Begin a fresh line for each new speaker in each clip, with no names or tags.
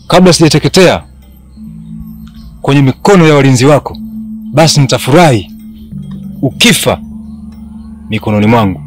kabla sijateketea kwenye mikono ya walinzi wako, basi nitafurahi ukifa mikononi mwangu.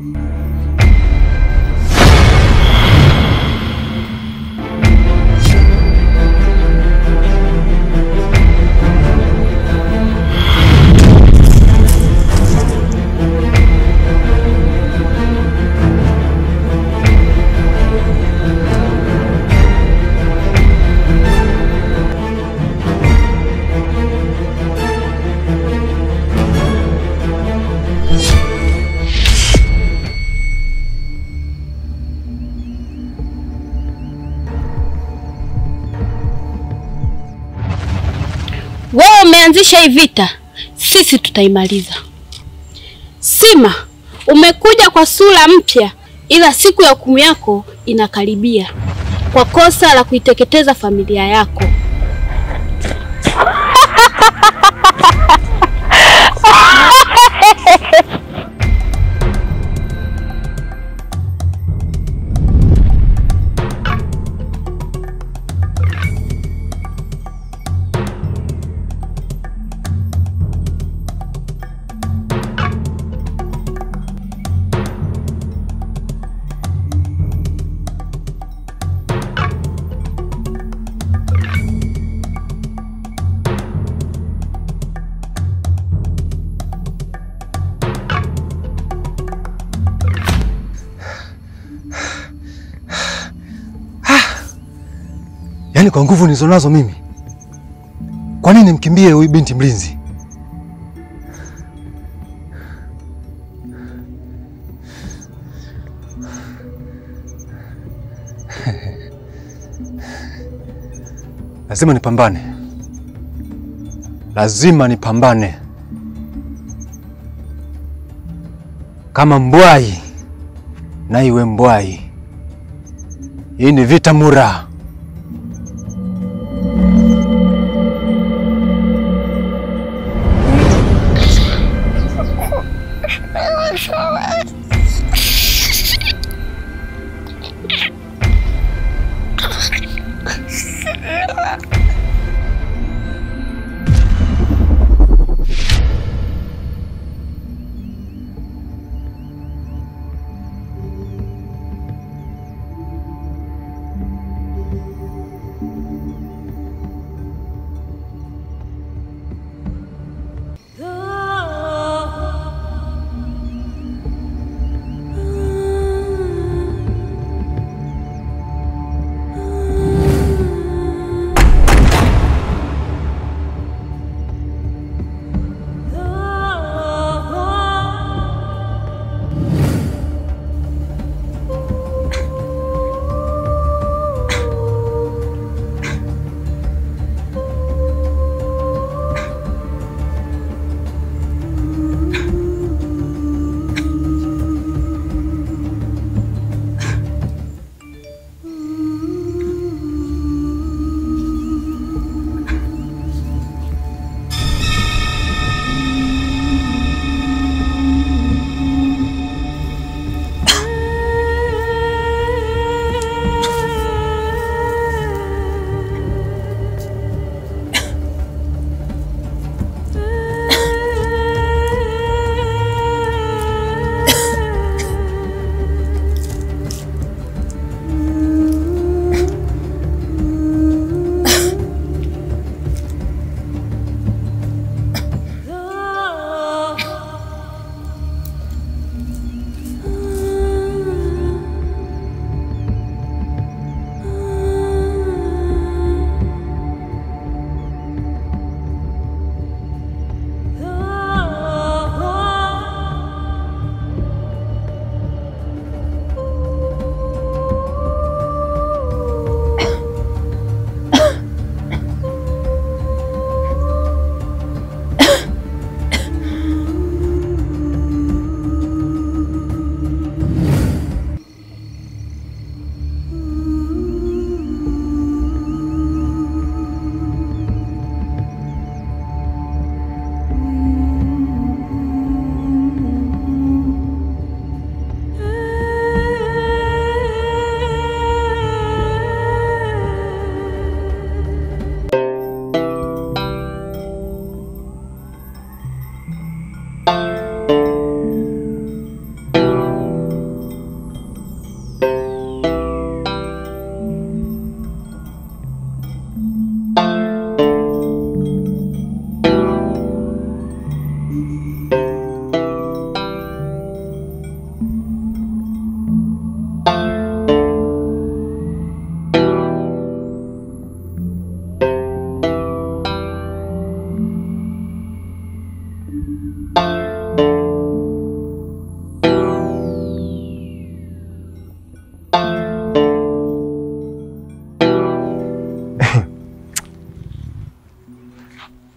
Wewe umeanzisha hii vita, sisi tutaimaliza. Sima, umekuja kwa sura mpya, ila siku ya hukumu yako inakaribia kwa kosa la kuiteketeza familia yako.
Yaani kwa nguvu nilizonazo mimi, kwa nini nimkimbie huyu binti mlinzi? Lazima nipambane, lazima nipambane kama mbwai na iwe mbwai. Hii ni vita mura.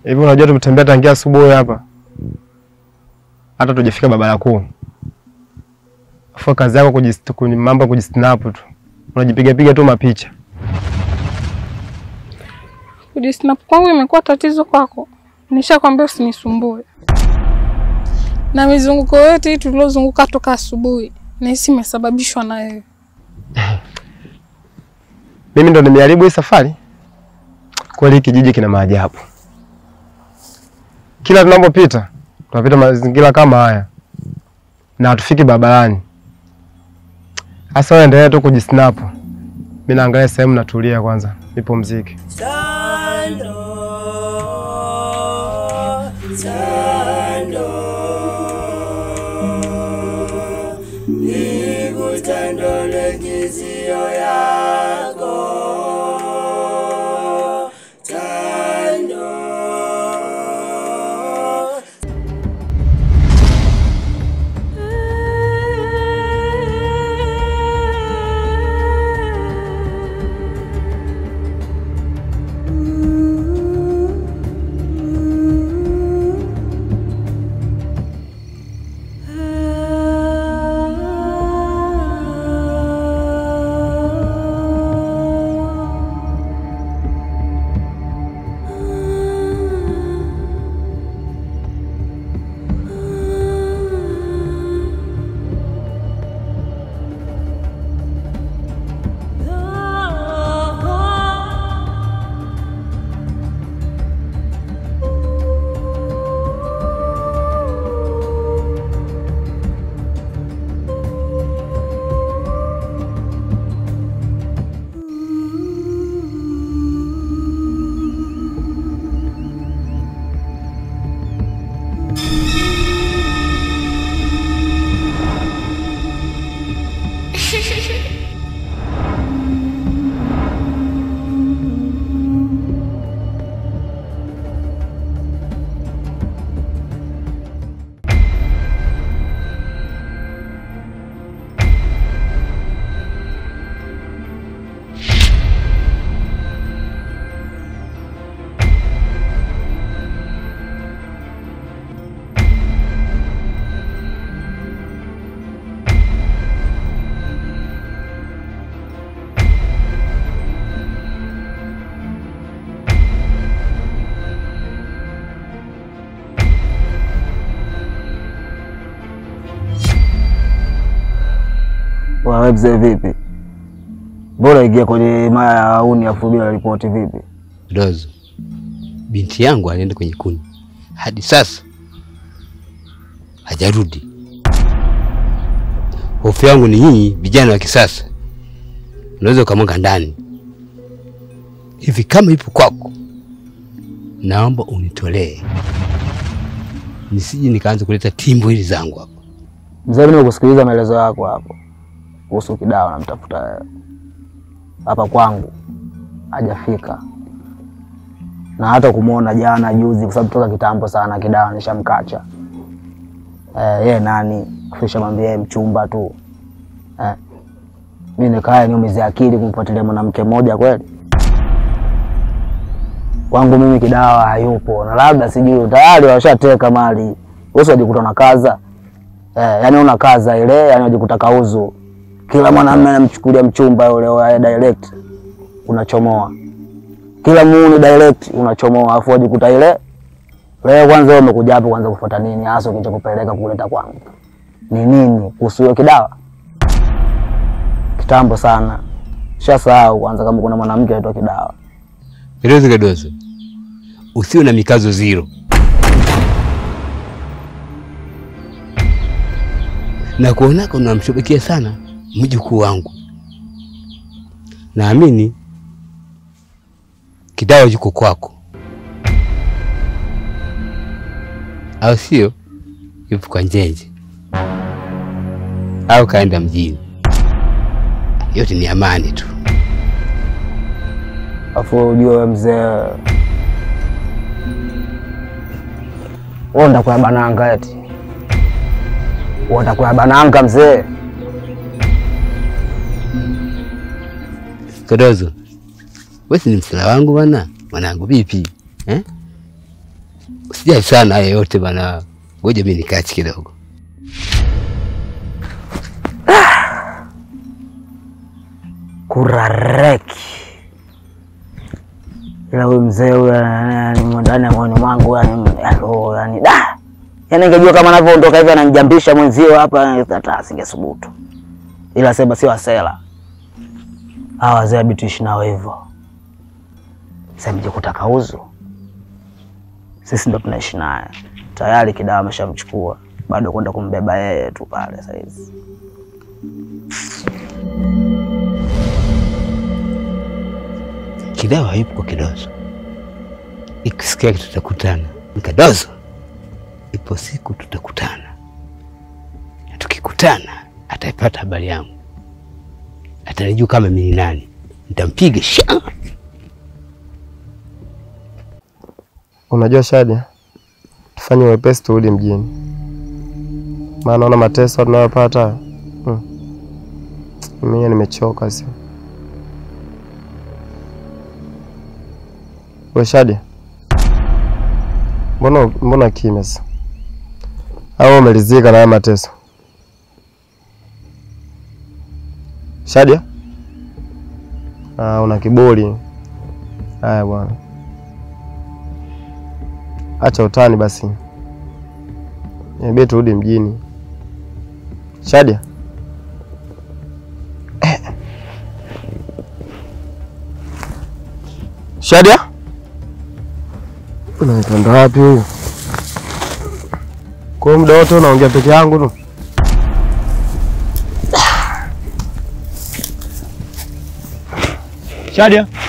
Hivi unajua tumetembea tangia asubuhi hapa, hata tujafika barabara kuu. Afu kazi yako kujist- kuni- mambo ya kujisnap tu, unajipiga piga tu mapicha.
Kujisnap kwangu imekuwa tatizo kwako. Nishakwambia usinisumbue. Na mizunguko yote hii tuliozunguka toka asubuhi, nahisi imesababishwa na wewe.
Mimi ndo nimeharibu hii safari. Kweli hii kijiji kina maajabu. Kila tunapopita tunapita mazingira kama haya na hatufiki barabarani. Sasa wewe endelea tu kujisnap. Mimi naangalia sehemu natulia kwanza, nipumzike.
Wewe mzee vipi? Bora ingia kwenye maya ya auni afu bila ripoti vipi?
Dozo, binti yangu alienda kwenye kuni, hadi sasa hajarudi. Hofu yangu ni nyinyi vijana wa kisasa, unaweza ukamwanga ndani hivi. Kama ipo kwako, naomba unitolee, nisije nikaanza kuleta timbo hili zangu hapa.
Mzee, mimi nimekusikiliza maelezo yako hapo kuhusu Kidawa, namtafuta wewe hapa kwangu, hajafika na hata kumwona jana juzi, kwa sababu toka kitambo sana Kidawa nishamkacha. Eh, yeye nani kisha mwambia yeye mchumba tu eh. Mimi nikae niumize akili kumfuatilia mwanamke mmoja kweli? Kwangu mimi Kidawa hayupo, na labda sijui tayari washateka mali, wewe wajikuta na kaza eh, yani una kaza ile, yani wajikuta kauzu. Kila mwanamume anamchukulia mchumba yule wa direct, unachomoa kila muuni direct unachomoa, afu wajikuta ile leo. Kwanza wewe umekuja hapo kwanza kufuata nini hasa kilichokupeleka kuleta kwangu ni nini? Kuhusu hiyo Kidawa kitambo sana, shasahau kwanza kama kuna mwanamke anaitwa Kidawa.
Kidozo kidozo, usiwe na mikazo zero. Na kuonaka unamshobekia sana mjukuu wangu, naamini Kidawa yuko kwako, au sio? Yupo kwa Njenje au kaenda mjini, yote ni amani tu.
Afu ujue wewe mzee, wewe ndakuya bananga eti wewe ndakuya bananga mzee.
Kodozo, wewe si ni msela wangu bwana, mwanangu vipi eh? Usijali sana haya yote bana, ngoja mimi nikachi kidogo.
kurareki ila huyu mzee huyu yani ndani ya moyoni mwangu yani alo yani da yani ingejua kama anavyoondoka hivi ananijambisha mwenzio hapa hata asingesubutu, ila sema sio asela hawa wazee abituishi nao hivyo. Samje kutaka uzu, sisi ndo tunaishi naye tayari, kidawa ameshamchukua bado kwenda kumbeba yeye tu pale saizi.
Kidawa hayupo kwa Kidozo, ikisikia tutakutana. Kidozo, ipo siku tutakutana, na tukikutana ataipata habari yangu, atanijua kama mimi ni nani, nitampiga sha.
Unajua Shadia, tufanye wepesi turudi mjini, maana naona mateso tunayopata hmm. Mimi nimechoka sio. We Shadia, mbona mbona kimya sasa? Au umelizika na haya mateso? Shadia, ah, una kiburi. Haya bwana, acha utani basi, niambie turudi mjini. Shadia, Shadia, unaenda wapi huyu? Kwa hiyo muda wote unaongea peke yangu tu?
Shadia,